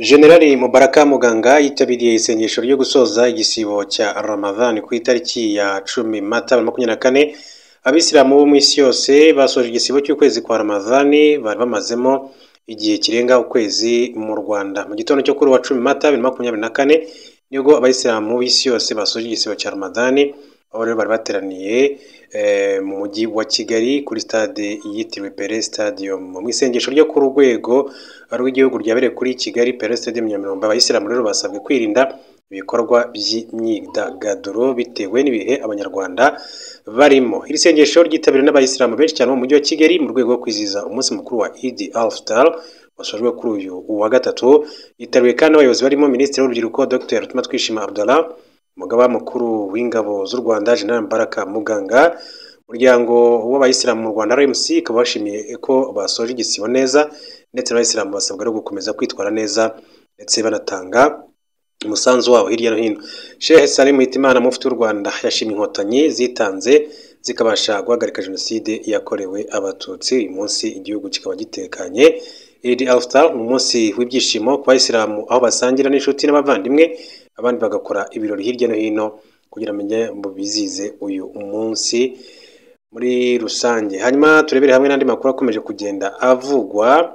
Jenerali Mubaraka Muganga yitabiriye isengesho ryo gusoza igisibo cya Ramadan ku itariki ya cumi Mata bibiri na makumyabiri na kane, abisilamu bo mu isi yose basoje igisibo cy'ukwezi kwa Ramadan bari bamazemo igihe kirenga ukwezi mu Rwanda. Mu gitondo cyo kuri uwa cumi Mata bibiri na makumyabiri na kane nibwo abayisilamu b'isi yose basoje igisibo cya Ramadan, aho rero bari bateraniye mu mujyi wa Kigali kuri stade yitiriwe Pele Stadium. Mu isengesho ryo ku rwego rw'igihugu ryabereye kuri Kigali Pele Stadium Nyamirambo, abayisilamu rero basabwe kwirinda ibikorwa by'imyidagaduro bitewe n'ibihe abanyarwanda barimo. Iri sengesho ryitabiriwe n'abayisilamu benshi cyane bo mu mujyi wa Kigali mu rwego rwo kwizihiza umunsi mukuru wa Eid al-Fitr wasojwe kuri uyu wa gatatu, yitabiriwe kandi abayobozi barimo Minisitiri w'Urubyiruko Dr. Twishima Abdallah, Umugaba Mukuru w'Ingabo z'u Rwanda Gen. Mubaraka Muganga, umuryango w'abayisilamu mu Rwanda RMC ukaba washimiye ko basoje igisibo neza ndetse n'abayisilamu basabwa no gukomeza kwitwara neza ndetse banatanga umusanzu wabo hirya no hino. Sheikh Salim Hitimana Mufti w'u Rwanda yashimye inkotanyi zitanze zikabasha guhagarika jenoside yakorewe abatutsi, uyu munsi igihugu kikaba gitekanye. Eid al-Fitr ni umunsi w'ibyishimo ku bayisilamu aho basangira n'inshuti n'abavandimwe, abandi bagakora ibirori hirya no hino kugira bamenye mu bizize uyu munsi muri rusange. Hanyuma turebere hamwe n'andi makuru akomeje kugenda avugwa.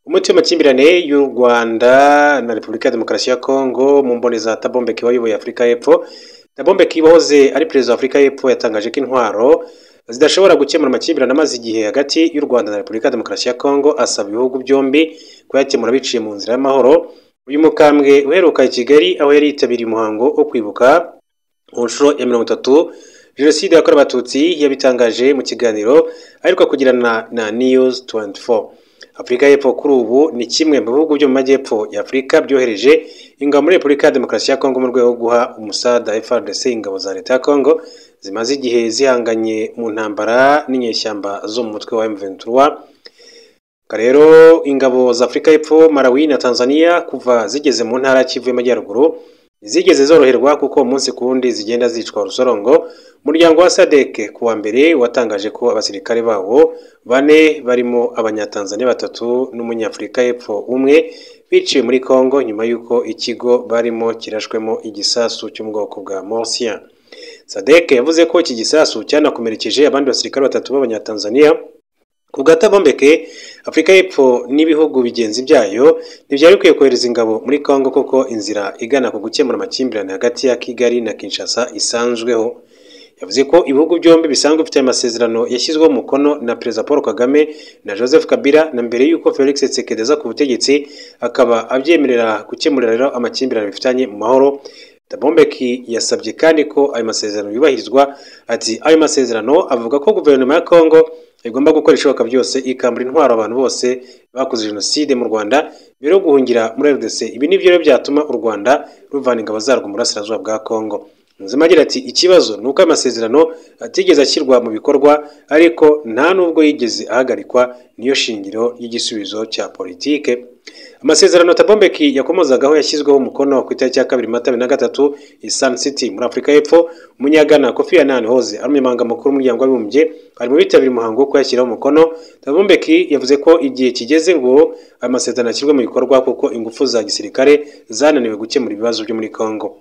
Umuti w'amakimbirane y'u Rwanda na Repubulika ya Demokarasi ya Kongo mu mboni za Tabombe Kiba wayoboye Afurika y'Epfo. Tabombe Kiba wahoze ari perezida wa Afurika y'Epfo yatangaje ko intwaro zidashobora gukemura amakimbirane amaze igihe hagati y'u Rwanda na Repubulika ya Demokarasi ya Kongo, asaba ibihugu byombi kuyakemura biciye mu nzira y'amahoro. Uyu mukambwe uheruka i Kigali aho yari yitabiriye umuhango wo kwibuka ku nshuro ya mirongo itatu Jenoside yakorewe Abatutsi, yabitangaje mu kiganiro aheruka kugirana na News 24. Afurika y'Epfo kuri ubu ni kimwe mu bihugu byo mu majyepfo ya Afurika byohereje ingabo muri Repubulika ya Demokarasi ya Kongo mu rwego rwo guha umusada FARDC ingabo za leta ya Kongo zimaze igihe zihanganye mu ntambara n'inyeshyamba zo mu mutwe wa M23. Rero ingabo za Afurika y'Epfo, Malawi na Tanzania kuva zigeze mu ntara Kivu y'Amajyaruguru zigeze zoroherwa kuko umunsi ku wundi zigenda zicwa urusorongo. Umuryango wa Sadeke ku wa mbere watangaje ko abasirikare bawo bane barimo abanyatanzania batatu n'umunyafurika y'Epfo umwe biciwe muri Kongo nyuma y'uko ikigo barimo kirashwemo igisasu cyo mu bwoko bwa Morsian. Sadeke yavuze ko iki gisasu cyanakomerekeje abandi basirikare batatu b'abanyatanzania ku gatabombeke Afurika y'Epfo n'ibihugu bigenzi byayo ntibyari bikwiye kohereza ingabo muri Kongo kuko inzira igana ku gukemura amakimbirane hagati ya Kigali na Kinshasa isanzweho. Yavuze ko ibihugu byombi bisanzwe bifite amasezerano yashyizweho umukono na Perezida Paul Kagame na Joseph Kabila na mbere y'uko Felix Tshisekedi aza ku butegetsi akaba abyemerera gukemurira rero amakimbirane bifitanye mu mahoro. Tabombeki yasabye kandi ko ayo masezerano yubahirizwa, ati ayo masezerano avuga ko guverinoma ya Kongo igomba gukora ibishoboka byose ikambura intwaro abantu bose bakoze jenoside mu Rwanda mbere yo guhungira muri RDC. Ibi ni byo rero byatuma u Rwanda ruvana ingabo zarwo mu burasirazuba bwa Kongo. Nzima agira ati ikibazo ni uko amasezerano atigeze ashyirwa mu bikorwa ariko nta nubwo yigeze ahagarikwa niyo shingiro y'igisubizo cya politike. Amasezerano Tabombeki yakomozagaho yashyizweho umukono ku itariki ya kabiri Mata bibiri na gatatu i Sun City muri Afurika y'Epfo. Umunyagana Kofi Annan Hoze ari umunyamabanga mukuru w'umuryango w'abibumbye ari mu bitabiriye umuhango wo kuyashyiraho umukono. Tabombeki yavuze ko igihe kigeze ngo amasezerano ashyirwe mu bikorwa kuko ingufu za gisirikare zananiwe gukemura ibibazo byo muri Kongo.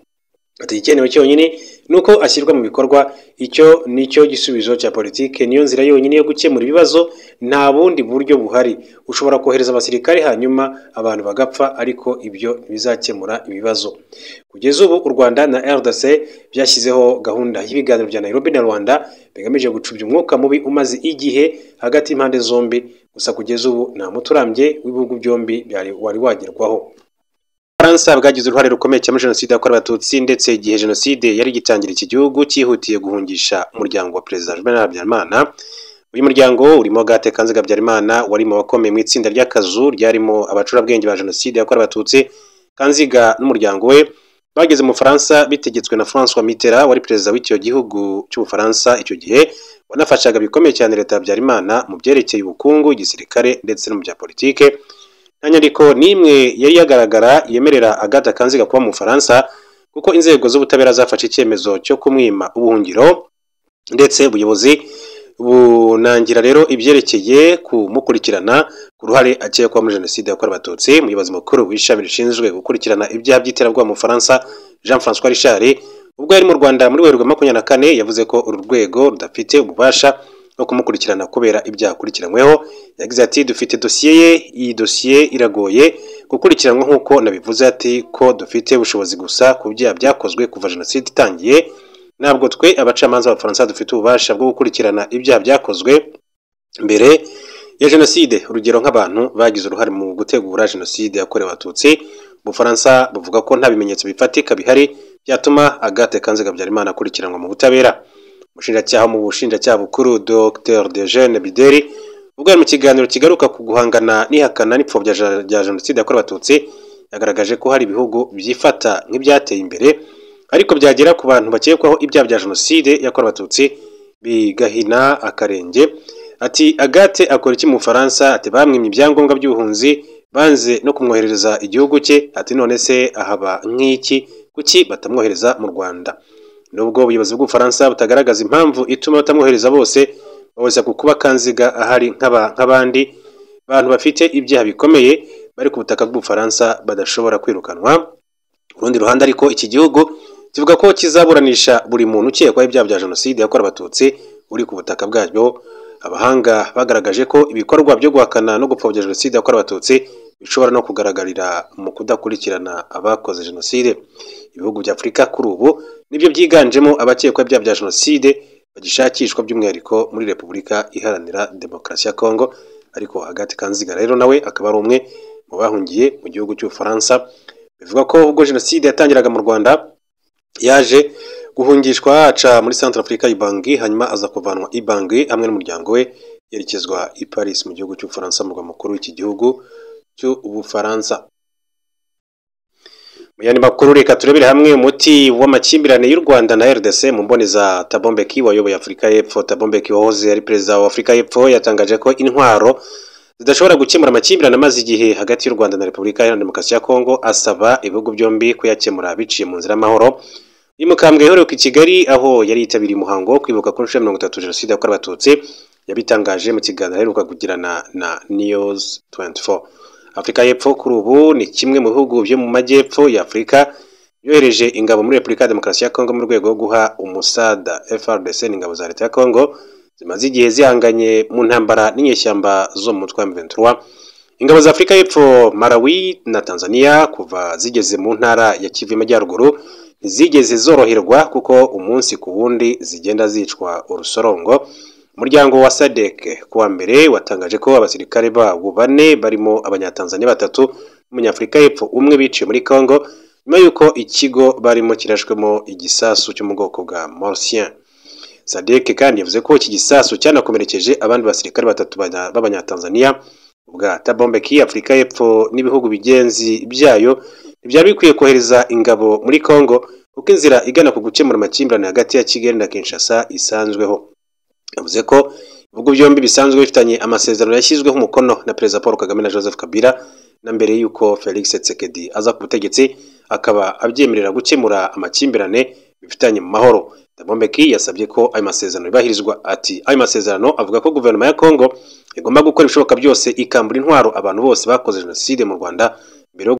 Ati icyenewe cyonyine ni uko ashyirwa mu bikorwa, icyo ni cyo gisubizo cya politike, niyo nzira yonyine yo gukemura ibibazo, nta bundi buryo buhari. Ushobora kohereza abasirikare hanyuma abantu bagapfa, ariko ibyo ntibizakemura ibibazo. Kugeza ubu u Rwanda na RDC byashyizeho gahunda y'ibiganiro bya Nairobi na Rwanda bigamije gucubya umwuka mubi umaze igihe hagati y'impande zombi, gusa kugeza ubu nta muti urambye w'ibihugu byombi wari wagerwaho. Ubufaransa bwagize uruhare rukomeye cyane muri jenoside yakorewe abatutsi ndetse igihe jenoside yari igitangira iki gihugu cyihutiye guhungisha umuryango wa perezida Juvenal Habyarimana. Uyu muryango urimo Agathe Kanziga Habyarimana wari mu bakomeye mu itsinda ry'akazu ryarimo abacurabwenge ba jenoside yakorewe abatutsi. Kanziga n'umuryango we bageze mu Bufaransa bitegetswe na François Mitterrand wari perezida w'icyo gihugu cy'Ubufaransa icyo gihe wanafashaga bikomeye cyane leta ya Habyarimana mu byerekeye ubukungu, igisirikare ndetse no mu bya politike nta nyandiko n'imwe yari yagaragara yemerera Agathe Kanziga kuba mu Bufaransa kuko inzego z'ubutabera zafashe icyemezo cyo kumwima ubuhungiro ndetse ubuyobozi bunangira rero ibyerekeye kumukurikirana ku ruhare akekwaho muri jenoside yakorewe abatutsi umuyobozi mukuru w'ishami rishinzwe gukurikirana ibyaha by'iterabwoba mu bufaransa jean francois richard ubwo yari mu rwanda muri werurwe makumyabiri na kane yavuze ko uru rwego rudafite ububasha bwo kumukurikirana kubera ibyaha akurikiranyweho yagize ati dufite dosiye ye iyi dosiye iragoye gukurikiranwa nk'uko nabivuze ati ko dufite ubushobozi gusa ku byaha byakozwe kuva jenoside itangiye ntabwo twe abacamanza b'abafaransa dufite ububasha bwo gukurikirana ibyaha byakozwe mbere ya jenoside urugero nk'abantu bagize uruhare mu gutegura jenoside yakorewe abatutsi ubufaransa buvuga ko nta bimenyetso bifatika bihari byatuma agate kanze habyarimana akurikiranwa mu butabera umushinjacyaha mu bushinjacyaha bukuru dr dejene bideri ubwo mu kiganiro kigaruka ku guhangana n'ihakana n'ipfobya rya jenoside yakorewe abatutsi yagaragaje ko hari ibihugu byifata nk'ibyateye imbere ariko byagera ku bantu bakekwaho ibyaha bya jenoside yakorewe abatutsi bigahina akarenge ati agate akora iki mu bufaransa ati bamwimye ibyangombwa by'ubuhunzi banze no kumwoherereza igihugu cye ati none se ahaba nk'iki kuki batamwohereza mu rwanda nubwo ubuyobozi bw'ubufaransa butagaragaza impamvu ituma batamwohereza bose babuza ku kuba kanziga ahari nk'abandi bantu bafite ibyaha bikomeye bari ku butaka bw'ubufaransa badashobora kwirukanwa ku rundi ruhande ariko iki gihugu kivuga ko kizaburanisha buri muntu ukekwaho ibyaha bya jenoside yakorewe abatutsi uri ku butaka bwabyo abahanga bagaragaje ko ibikorwa byo guhakana no gupfobya jenoside yakorewe abatutsi bishobora no kugaragarira mu kudakurikirana abakoze jenoside ibihugu bya afurika kuri ubu nibyo byiganjemo abakekwa ibyaha bya jenoside bagishakishwa by'umwihariko muri repubulika iharanira demokarasi ya kongo ariko agati kanziga rero nawe akaba ari umwe mu bahungiye mu gihugu cy'ubufaransa bivuga ko ubwo jenoside yatangiraga mu rwanda yaje guhungishwa aca muri centre afurika ibangi hanyuma aza kuvanwa ibangi hamwe n'umuryango we yerekezwa i paris mu gihugu cy'ubufaransa murwa mukuru w'iki gihugu cy'ubufaransa mu yandi makuru reka turebere hamwe umuti w'amakimbirane y'u rwanda na rdc mu mboneza tabombeki wayoboye afurika y'epfo tabombeki wahoze ari perezida wa afurika y'epfo yatangaje ko intwaro zidashobora gukemura amakimbirane amaze igihe hagati y'u rwanda na repubulika iharanira demokarasi ya kongo asaba ibihugu byombi kuyakemura biciye mu nzira y'amahoro uyu mukambwe yaheruka i kigali aho yari yitabiriye umuhango wo kwibuka ku nshuro ya mirongo itatu jenoside yakorewe abatutsi yabitangaje mu kiganiro aheruka kugirana na news 24 afurika y'epfo kuri ubu ni kimwe mu bihugu byo mu majyepfo ya afurika yohereje ingabo muri repubulika ya demokarasi ya kongo mu rwego rwo guha umusada frdc ingabo za leta ya kongo zimaze igihe zihanganye mu ntambara n'inyeshyamba zo mu mutwe wa m23 ingabo za afurika y'epfo malawi na tanzania kuva zigeze mu ntara ya kivu y'amajyaruguru ntizigeze zoroherwa kuko umunsi ku wundi zigenda zicwa urusorongo umuryango wa sadek ku wa mbere watangaje ko abasirikare babo bane barimo abanyatanzania batatu n'umunyafurika y'epfo umwe biciye muri congo nyuma y'uko ikigo barimo kirashwemo igisasu cyo mu bwoko bwa morsien sadek kandi yavuze ko iki gisasu cyanakomerekeje abandi basirikare batatu b'abanyatanzania bwa tabombeki afurika y'epfo n'ibihugu bigenzi byayo ntibyari bikwiye kohereza ingabo muri congo kuko inzira igana ku gukemura amakimbirane hagati ya kigali na kinshasa isanzweho yavuze ko ibihugu byombi bisanzwe bifitanye amasezerano yashyizweho umukono na perezida paul kagame na joseph kabila na mbere y'uko felix tsekedi aza ku butegetsi akaba abyemerera gukemura amakimbirane bifitanye mu mahoro dabombeki yasabye ko ayo masezerano yubahirizwa ati ayo masezerano avuga ko guverinoma ya kongo igomba gukora ibishoboka byose ikambura intwaro abantu bose bakoze jenoside mu rwanda